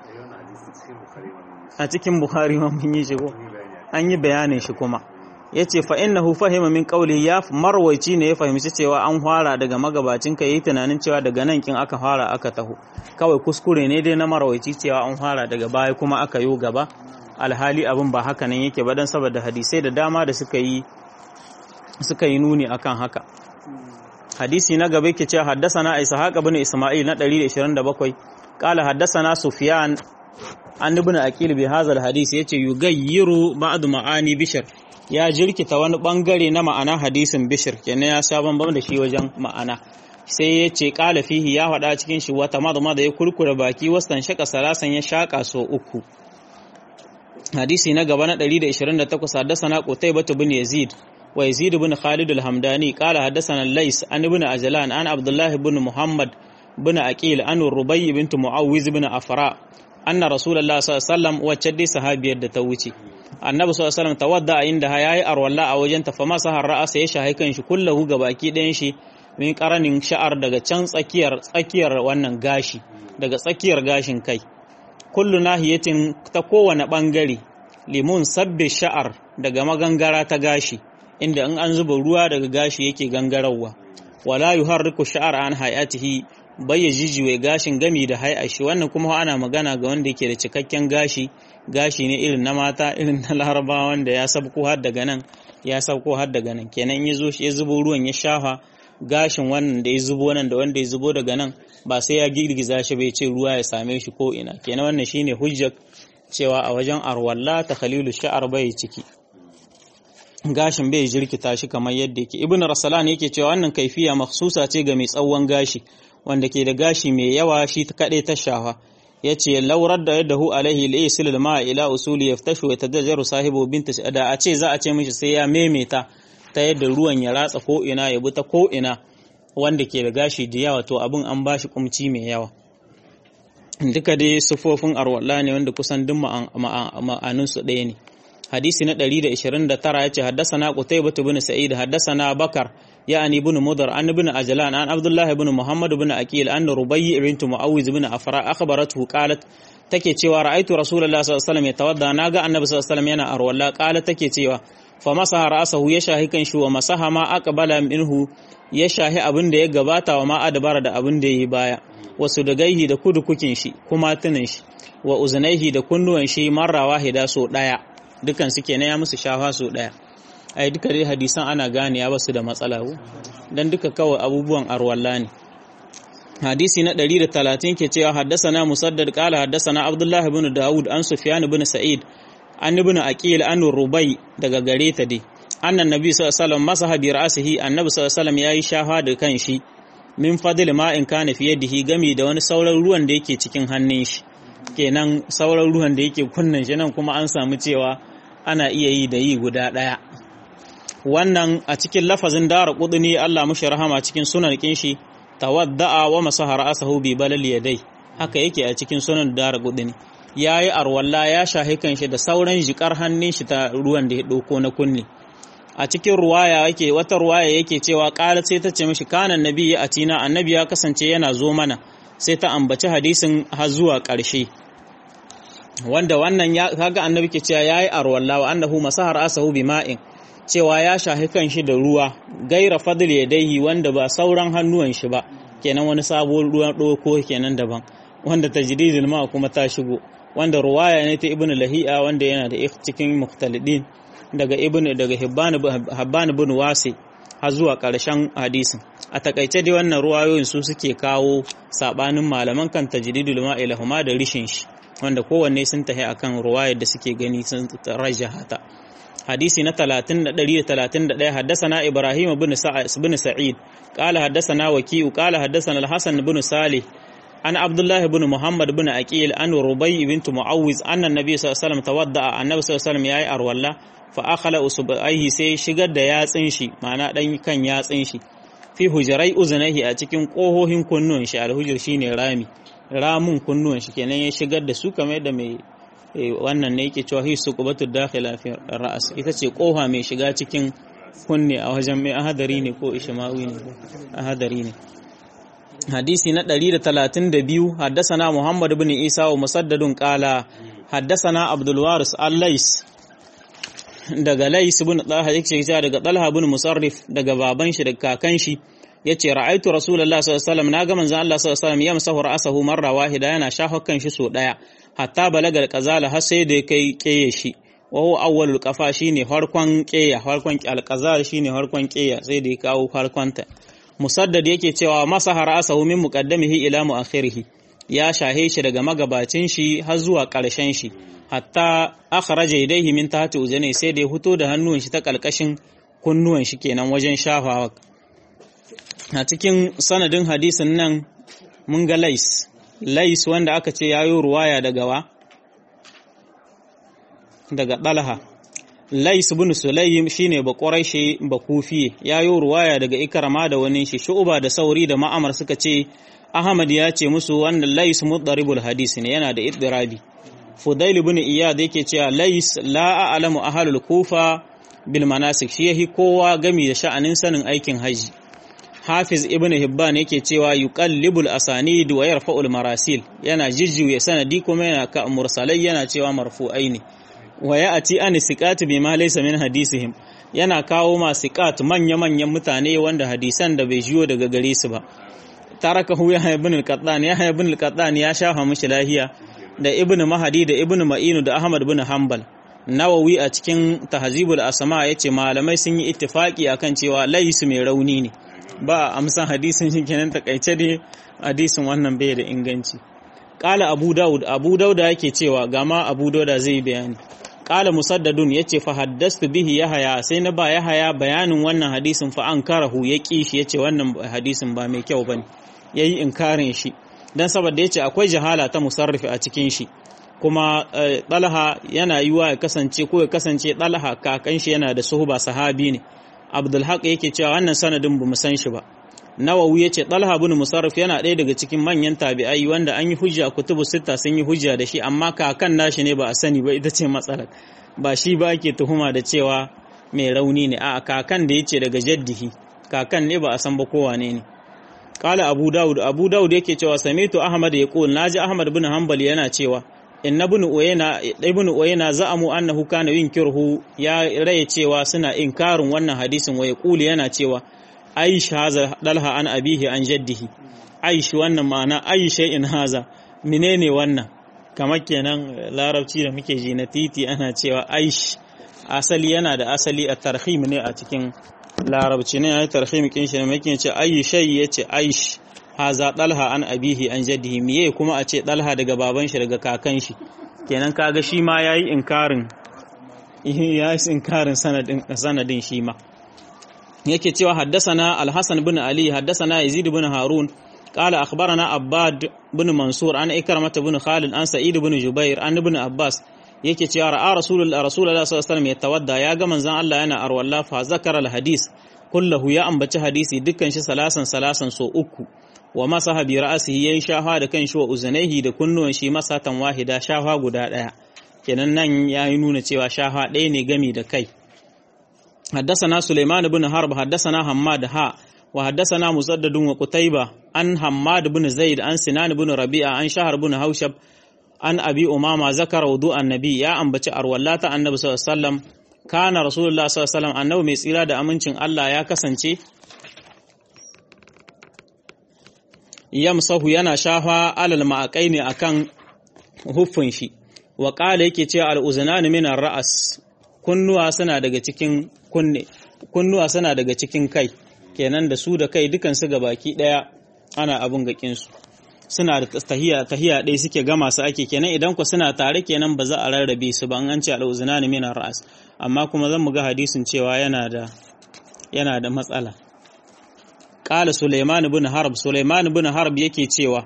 a cikin buhari ma mun yi shigo an yi bayanin shi kuma ya ce fa innahu fahima min qawli ya marwaci ne ya fahimci cewa an fara daga magabacin ka yi tunanin cewa daga nan kin aka fara aka taho kawai kuskure ne dai na marwaci cewa an fara daga baya kuma aka yo gaba alhali abin ba haka nan yake ba dan saboda hadisai da dama da suka yi suka yi nuni akan haka hadisi na gaba yake cewa haddasana ishaq ibn isma'il na 127 qala haddasana sufyan an ibn aqil bi hadha alhadisi yace yugayyiru ba'd ma'ani bishr ya jirkita wani bangare na ma'ana hadisin bishr kenan ya sha bambam da shi wajen ma'ana sai yace qala fihi ya faɗa cikin shi wata madma da ya kurkura baki wastan shaka salasan ya shaka so uku hadisi na gaba na 128 haddasana qutaybah ibn yazid ويزيد بن خالد الحمداني قال حدثنا الليث عن ابن أجلان عن عبد الله بن محمد بن أكيل عن الربي بنت معوذ بن أفراء أن رسول الله صلى الله عليه وسلم وجد صحابي da ta wuce annabi sallallahu alaihi wasallam tawadda inda yayi arwalla a wajen ta fama sahar ra'asa ya shahi kan shi kullahu gabaki ɗayan shi min karanin sha'ar daga can tsakiyar tsakiyar wannan gashi daga tsakiyar gashin kai kullu nahiyatin ta kowane bangare limun sabbi sha'ar daga magangara ta gashi inda in an zuba ruwa daga gashi yake gangarawa wala yuharriku sha'ar an hayatihi bayya jijiwe gashin gami da shi wannan kuma ana magana ga wanda yake da cikakken gashi gashi ne irin na mata irin na laraba wanda ya sabko har daga nan ya sabko har daga nan kenan ya zo ya zubo ruwan ya shafa gashin wannan da ya zubo nan da wanda ya zubo daga nan ba sai ya girgiza shi bai ce ruwa ya same shi ko ina kenan wannan shine hujjar cewa a wajen arwalla ta khalilu sha'ar bai ciki gashin bai jirkita shi kamar yadda yake ibnu rasalan yake cewa wannan kaifiya makhsusa ce ga mai tsawon gashi wanda ke da gashi mai yawa shi ta kade ta shafa yace laurar da yadahu alaihi laysil ma ila usuli yaftashu wa tadajjaru sahibu binta da a ce za a ce mishi sai ya memeta ta yadda ruwan ya ratsa ko ina ya bi ta ko ina wanda ke da gashi da yawa to abin an bashi kumci mai yawa duka dai sufofin arwalla ne wanda kusan duk ma'anunsu ɗaya ne hadisi na 129 yace haddathana qutaybah ibn sa'id haddathana bakar yani ibn mudar an ibn ajlan an abdullah ibn muhammad ibn aqil an rubayy bint muawiz ibn afra akhbaratuhu qalat take cewa ra'aytu rasulullahi sallallahu alaihi wasallam yatawadda naga annabi sallallahu alaihi wasallam yana arwalla qalat take cewa fa masaha ra'sahu ya shahi kan shi wa masaha ma aqbala minhu ya shahi abin da ya gabata wa ma adbara da abin da yayi baya wasu da gaihi da kudukukin shi kuma tunin shi wa uzunaihi da kunnuwan shi marra wahida so daya dukan su kenan ya musu shafa so daya ai duka dai hadisan ana gane ya basu da matsala ko dan duka kawai abubuwan arwalla ne hadisi na 130 ke cewa haddasana musaddad qala haddasana abdullah ibn daud an sufyan ibn sa'id an ibn aqil an rubai daga gare ta dai annan nabi sallallahu alaihi wasallam masaha bi ra'sihi annabi sallallahu alaihi wasallam yayi shafa da kan shi min fadil ma in kana fi yadihi gami da wani sauran ruwan da yake cikin hannun shi kenan sauran ruwan da yake kunnan shi nan kuma an samu cewa ana iya yi da yi guda daya wannan a cikin lafazin dara kuduni Allah mushi rahama cikin sunan kin shi tawadda'a wa masaha ra'sahu bi balal yadai haka yake a cikin sunan dara kuduni yayi arwalla ya shahi kan shi da sauran jikar hannun shi ta ruwan da ya dauko na kunni a cikin ruwaya yake wata ruwaya yake cewa qalat sai ta ce mishi kana nabi ya atina annabi ya kasance yana zo mana sai ta ambaci hadisin har zuwa ƙarshe wanda wannan ya kaga annabi ke cewa yayi arwalla wa annahu masahar asahu bima'in cewa ya shahi kan shi da ruwa gaira fadl yadaihi wanda ba sauran hannuwan shi ba kenan wani sabuwar ruwan ɗauko kenan daban wanda tajdidul ma kuma ta shigo wanda ruwaya ne ta ibnu lahi'a wanda yana da cikin mukhtalidin daga ibn daga hibban ibn wasi har zuwa ƙarshen hadisin a takaice dai wannan ruwayoyin su suke kawo sabanin malaman kan tajdidul ma'i lahuma da rishin shi wanda kowanne sun tahi akan ruwayar da suke gani sun rajahata hadisi na 30 haddasana ibrahim ibn ibn sa'id qala haddasana waki'u qala haddasana al-hasan ibn salih an abdullahi ibn muhammad ibn aqil an rubai bint muawiz anna annabi sallallahu alaihi wasallam tawadda annabi sallallahu alaihi wasallam yayi arwalla fa akhala usbaihi sai shigar da yatsin shi ma'ana dan kan yatsin shi fi hujrai uzunaihi a cikin kohohin kunnuwan shi alhujur shine rami ramun kunnuwan shi kenan ya shigar da su kamar da mai wannan ne yake cewa hisu qubatu dakhila fi ra'as ita ce koha mai shiga cikin kunne a wajen mai ahadari ne ko ishmawi ne ahadari ne hadisi na 132 haddasana muhammad ibn isa wa musaddadun qala haddasana abdul waris al-lais daga lais ibn talha yake cewa daga talha ibn musarrif daga baban shi daga kakan shi yace ra'aitu rasulullahi sallallahu alaihi wasallam naga manzon Allah sallallahu alaihi wasallam yamsahu ra'sahu marra wahida yana shafakan shi so daya hatta balagal qazala har sai da kai keye shi wa huwa awwalul qafa shine harkon keya harkon alqazal shine harkon keya sai da ya kawo harkonta musaddad yake cewa masaha ra'sahu min muqaddamihi ila muakhirih ya shahe shi daga magabacin shi har zuwa ƙarshen shi hatta akhraja yadayhi min tahti uzani sai da ya fito da hannuwan shi ta kalkashin kunnuwan shi kenan wajen shafawa a cikin sanadin hadisin nan mun ga lais lais wanda aka ce yayo ruwaya daga wa daga dalha lais ibn sulaym shine ba quraishi ba kufi yayo ruwaya daga ikrama da wani shi shu'ba da sauri da ma'amar suka ce ahmad ya ce musu wannan lais mudaribul hadis ne yana da iddirabi fudail ibn iyad yake cewa lais la a'lamu ahlul kufa bil manasik shi yahi kowa gami da sha'anin sanin aikin haji hafiz ibn hibban yake cewa yuqallibul asanid wa yarfa'ul marasil yana jijjuye sanadi kuma yana ka mursalai yana cewa marfu'ai ne wa ya'ti an siqat bima laysa min hadisihim yana kawo ma siqat manya manyan mutane wanda hadisan da bai jiyo daga gare su ba tarakahu ya ibn al-qattan ya ibn al-qattan ya shafa mishi lahiya da ibn mahadi da ibn ma'inu da ahmad bin hanbal nawawi a cikin tahzibul asma yace malamai sun yi ittifaki akan cewa laisu mai rauni ne ba amsan hadisin shi kenan takaice ne hadisin wannan bai da inganci qala abu daud abu dauda yake cewa gama abu dauda zai bayani qala musaddadun yace fa haddastu bihi yahaya sai na ba yahaya bayanin wannan hadisin fa ankarahu ya ki shi yace wannan hadisin ba mai kyau bane yayi inkarin shi dan saboda yace akwai jahala ta musarrifi a cikin shi kuma ɗalha yana yiwa ya kasance ko ya kasance ɗalha kakan shi yana da suhuba sahabi ne abdulhaq yake cewa wannan sanadin bamu san shi ba nawawi yace ɗalha bin musarrif yana ɗaya daga cikin manyan tabi'ai wanda an yi hujja kutubu sitta sun yi hujja da shi amma kakan nashi ne ba a sani ba ita ce matsalar ba shi ba ake tuhuma da cewa mai rauni ne a kakan da yace daga jaddihi kakan ne ba a san ba kowane ne Kala Abu Dawud Abu Dawud yake cewa Samitu Ahmad ya qul naji Ahmad bin Hanbal yana cewa inna ibn Uyayna ibn Uyayna za'amu annahu kana yunkirhu ya raye cewa suna inkarin wannan hadisin wa yaqulu yana cewa Aisha hadha dalha an abihi an jaddihi aish wannan ma'ana aisha in haza menene wannan kamar kenan larabci da muke ji na titi ana cewa aish asali yana da asali a tarhim ne a cikin larabci ne ya tarhim kin shi ne muke ce ayi shay yace aish haza dalha an abihi an jaddihi miye kuma a ce dalha daga baban shi daga kakan shi kenan kaga shi ma yayi inkarin ya yi inkarin sanadin sanadin shi ma yake cewa haddasana al-hasan bin ali haddasana yazid bin harun قال أخبرنا عباد بن منصور عن إكرمة بن خالد عن سعيد بن جبير عن ابن عباس yake cewa ra'a rasulullah rasulullah sallallahu alaihi wasallam ya tawadda ya ga manzon Allah yana arwalla fa zakara al-hadis kullahu ya ambaci hadisi dukkan shi salasan salasan so uku wa masaha bi ra'sihi yayin shafa da kan shi wa uzunaihi da kunnuwan shi masatan wahida shafa guda daya kenan nan yayi nuna cewa shafa ɗaya ne gami da kai حدثنا سليمان بن حرب حدثنا حماد ها وحدثنا مسدد وقتيبة عن حماد بن زيد عن سنان بن ربيعة عن شهر بن هوشب عن أبي أمامة ذكر وضوء النبي يا أم بچ أرولاتا النبي صلى الله عليه وسلم كان رسول الله صلى الله عليه وسلم annabi mai tsira da amincin Allah ya kasance yamsahu yana shafa alal ma'akai ne akan huffin shi wa qala yake cewa al-uzunan min ar-ra's kunnuwa suna daga cikin kunne kunnuwa suna daga cikin kai kenan da su da kai dukan su baki daya ana abun gakin su suna da tahiya tahiya dai suke gama su ake kenan idan ku suna tare kenan ba za a rarrabe su ba an ce al-uzunan min ar-ra's amma kuma zan mu ga hadisin cewa yana da yana da matsala qala Sulaiman ibn Harb Sulaiman ibn Harb yake cewa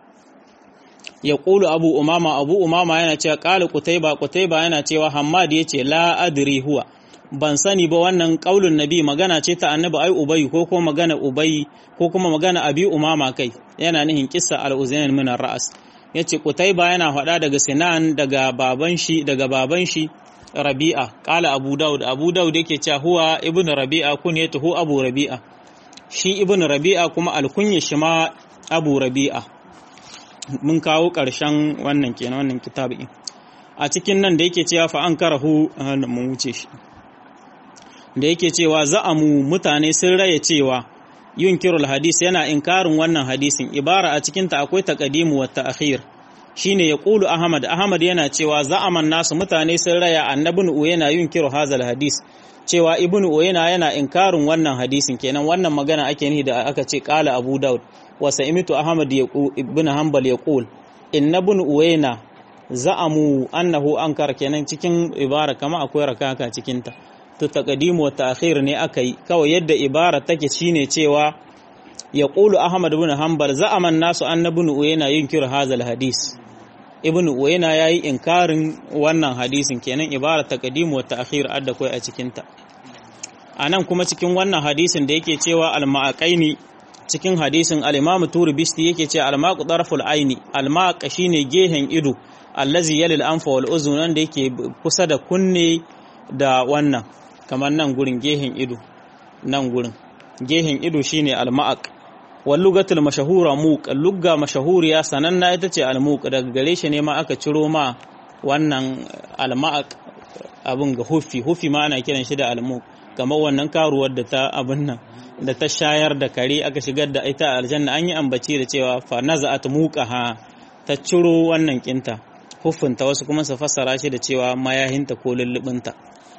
ya ƙulu abu umama abu umama yana cewa ƙala kutaiba kutaiba yana cewa hammad ya ce la adri huwa ban sani ba wannan ƙaulun nabi magana ce ta annabi ai ubayi ko kuma magana ubayi ko kuma magana abi umama kai yana nihin kissa al-uzayn min ar-ra's yace kutaiba yana faɗa daga sinan daga baban shi daga baban shi rabi'a ƙala abu daud abu daud yake cewa huwa ibn rabi'a kunyatuhu abu rabi'a shi ibn rabi'a kuma alkunya shi ma abu rabi'a mun kawo ƙarshen wannan kenan wannan kitabin a cikin nan da yake cewa fa an karahu mun wuce shi da yake cewa za'amu mutane sun raya cewa yunkirul hadis yana inkarin wannan hadisin ibara a cikin ta akwai taqdimu wa ta'khir shine ya qulu ahmad ahmad yana cewa za'aman nasu mutane sun raya annabin uyena yunkiru hazal hadis cewa ibnu uyena yana inkarin wannan hadisin kenan wannan magana ake nihi da aka ce qala abu daud وسئمت أحمد بن حنبل يقول إن ابن أوينا زعموا أنه أنكر kenan cikin ibara kama akwai rakaka cikin ta to taqdim wa ta'khir ne akai kawai yadda ibara take shine cewa yaqulu Ahmad ibn Hanbal za'aman nasu anna ibn Uyayna yunkiru hadha hadis ibn Uyayna yayi inkarin wannan hadisin kenan ibara taqdim wa ta'khir adda kai a cikin ta anan kuma cikin wannan hadisin da yake cewa al-ma'aqaini cikin hadisin al-Imam Turibisti yake ce al-maqu darful aini al-maq shine gehen ido allazi yalil anfa wal uzun da yake kusa da kunne da wannan kamar nan gurin gehen ido nan gurin gehen ido shine al-maq wal lugatul mashahura muq lugga mashahuriya sananna ita ce al-muq daga gare shi ne ma aka ciro ma wannan al-maq abun ga hufi hufi ma ana kiran shi da al-muq kamar wannan karuwar da ta abin nan da ta shayar da kare aka shigar da ita aljanna an yi ambaci da cewa fa naza'at muqaha ta ciro wannan kinta hufunta wasu kuma su fassara shi da cewa mayahinta ko lullubinta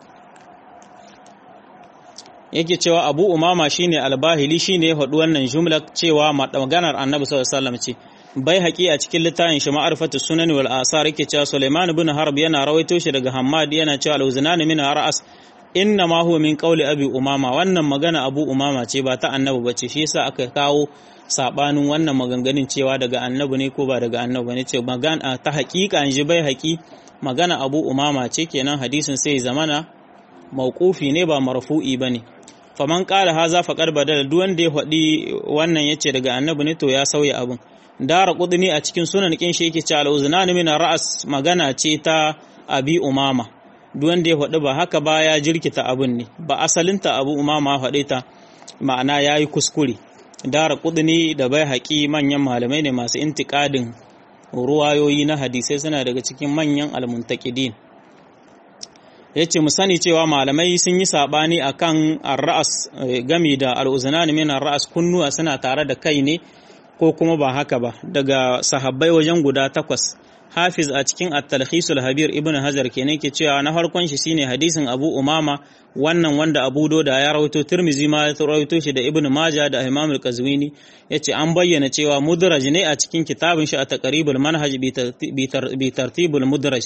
yake cewa Abu Umama shine albahili shine ya faɗi wannan jumla cewa maganar Annabi sallallahu alaihi wasallam ce bai haƙi a cikin littafin shi ma'arifatu sunan wal asar yake cewa Sulaiman ibn Harb yana rawaito shi daga Hammad yana cewa al-uzunan min ra'as inna ma huwa min qawli abi umama wannan magana abu umama ce ba ta annabi bace shi yasa aka kawo sabanin wannan maganganun cewa daga annabi ne ko ba daga annabi ne ce magana ta haƙiƙa an ji bai haƙi magana abu umama ce kenan hadisin sai zamana mauqufi ne ba marfu'i bane faman qala haza faqad badala duk wanda ya faɗi wannan yace daga annabi ne to ya sauya abun dara qudni a cikin sunan kin shi yake cewa al-uznan min ra'as magana ce ta abi umama duk wanda ya faɗi ba haka ba ya jirkita abin ne ba asalinta abu umama faɗe ta ma'ana ya yi kuskure dara kudini da bai haƙi manyan malamai ne masu intikadin ruwayoyi na hadisai suna daga cikin manyan almuntakidin ya ce mu sani cewa malamai sun yi saɓani a kan arra'as gami da al'uzunan min arra'as kunnuwa suna tare da kai ne ko kuma ba haka ba daga sahabbai wajen guda takwas hafiz a cikin at-talkhisul habir ibn hajar kenan ke cewa na farkon shi shine hadisin abu umama wannan wanda abu doda ya rawaito tirmizi ma ya rawaito shi da ibn majah da imam al-qazwini yace an bayyana cewa mudraj ne a cikin kitabin shi a taqribul manhaj bi tartibul mudraj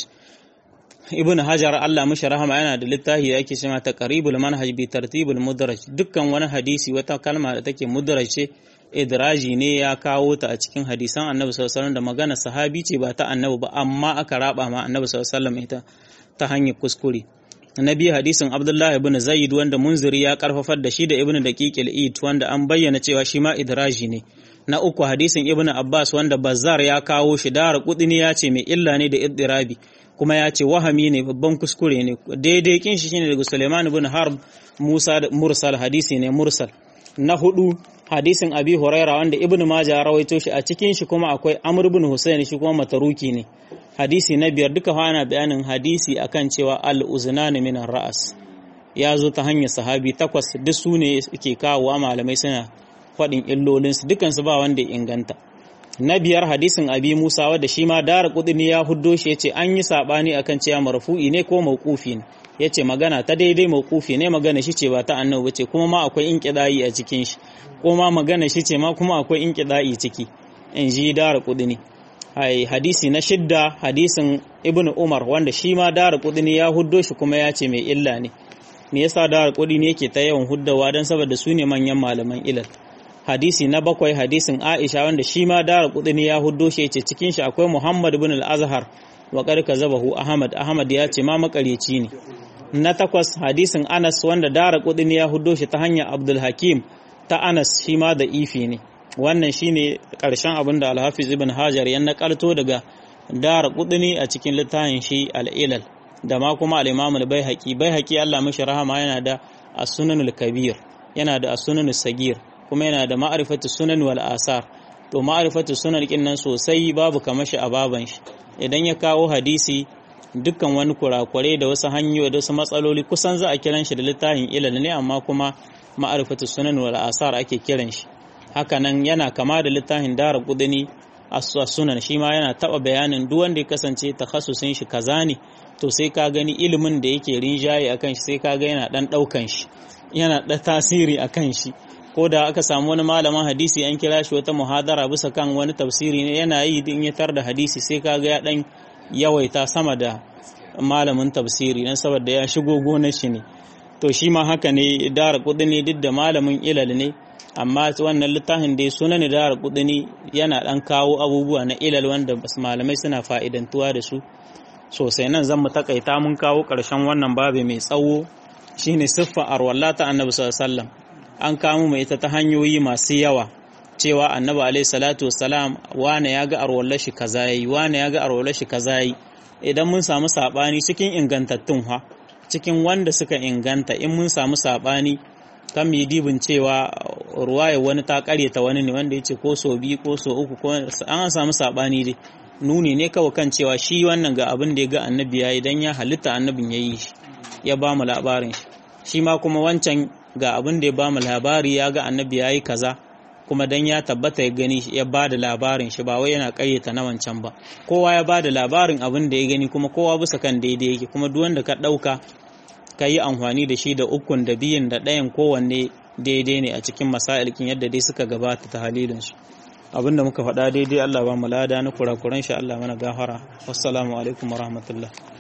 ibn hajar Allah mishi rahama yana da littafi da ake cewa taqribul manhaj bi tartibul mudraj dukkan wani hadisi wata kalma da take mudraj ce idraji ne ya kawo ta a cikin hadisan annabi sallallahu alaihi da magana sahabi ce ba ta annabi ba amma aka raba ma annabi sallallahu alaihi ita ta hanyar kuskure na biyu hadisin abdullah ibn zaid wanda munziri ya karfafar da shi da ibn daqiq al-id wanda an bayyana cewa shi ma idraji ne na uku hadisin ibn abbas wanda bazzar ya kawo shi dara kudini ya ce mai illa ne da iddirabi kuma ya ce wahami ne babban kuskure ne daidai kin shi shine daga suleiman ibn harb musa mursal hadisi ne mursal na hudu hadisin abi huraira wanda ibn maja rawaito shi a cikin shi kuma akwai amr ibn husayn shi kuma mataruki ne hadisi na biyar duka ana bayanin hadisi akan cewa al uznan min ra'as ya zo ta hanyar sahabi takwas duk su ne ke kawowa malamai suna faɗin illolinsu dukansu ba wanda ya inganta na biyar hadisin abi musa wadda shi ma dara kudini ya huddo shi ya ce an yi saɓani akan cewa marfu'i ne ko mauqufi ne ya ce magana ta daidai mauqufi ne magana shi ce ba ta annabi ba ce kuma ma akwai inqida'i a cikin shi ko ma magana shi ce ma kuma akwai inqida'i ciki in ji dara kudini ai hadisi na shidda hadisin ibnu umar wanda shi ma dara kudini ya huddo shi kuma ya ce mai illa ne me yasa dara kudini yake ta yawan huddawa don saboda su ne manyan malaman ilal hadisi na bakwai hadisin Aisha wanda shi ma dara kudini ya huddo shi yace cikin shi akwai Muhammad ibn al-Azhar wa qad kazabahu Ahmad Ahmad ya ce ma makareci ne na takwas hadisin Anas wanda dara kudini ya huddo shi ta hanyar Abdul Hakim ta Anas shi ma da ifi ne wannan shine karshen abin da Al-Hafiz ibn Hajar ya nakalto daga dara kudini a cikin littafin shi al-Ilal da ma kuma al-Imam al-Baihaqi Baihaqi Allah mishi rahama yana da as-Sunanul Kabir yana da as-Sunanus Sagir kuma yana da ma'arifatu sunan wal asar to ma'arifatu sunan kin nan sosai babu kamar shi a baban shi idan ya kawo hadisi dukkan wani kurakure da wasu hanyoyi da wasu matsaloli kusan za a kiran shi da littafin ilal ne amma kuma ma'arifatu sunan wal asar ake kiran shi haka nan yana kama da littafin dara kudini as-sunan shi ma yana taba bayanin duk wanda ya kasance takhassusin shi kaza ne to sai ka gani ilimin da yake rinjaye akan shi sai ka ga yana dan daukan shi yana da tasiri akan shi ko da aka samu wani malamin hadisi an kira shi wata muhadara bisa kan wani tafsiri ne yana yi in ya tar da hadisi sai kaga ya dan yawaita sama da malamin tafsiri dan saboda ya shigo gonar shi ne to shi ma haka ne dara kudini duk da malamin ilal ne amma wannan littafin da suna ne dara kudini yana dan kawo abubuwa na ilal wanda malamai suna fa'idantuwa da su sosai nan zan mu takaita mun kawo karshen wannan babu mai tsawo shine siffa arwalla ta annabi sallallahu alaihi wasallam an kamo mai ita ta hanyoyi masu yawa cewa annabi alaihi salatu wassalam wane ya ga arwallar shi kaza yayi wane ya ga arwallar shi kaza yayi idan mun samu sabani cikin ingantattun ha cikin wanda suka inganta in mun samu sabani kan mu dibin cewa ruwaya wani ta karyata wani ne wanda yace ko so biyu ko so uku ko an samu sabani dai nuni ne kawai kan cewa shi wannan ga abin da ya ga annabi yayi dan ya halitta annabin yayi shi ya ba mu labarin shi shi ma kuma wancan ga abin da ya ba mu labari ya ga annabi ya yi kaza kuma dan ya tabbata ya gani ya ba da labarin shi ba wai yana ƙayyata na wancan ba kowa ya ba da labarin abin da ya gani kuma kowa bisa kan daidai yake kuma duk wanda ka ɗauka ka yi amfani da shi da ukun da biyun da ɗayan kowanne daidai ne a cikin masailkin yadda dai suka gabata ta halilinsu abin da muka faɗa daidai Allah ba mu lada na kurakuran shi Allah mana gafara wassalamu alaikum warahmatullahi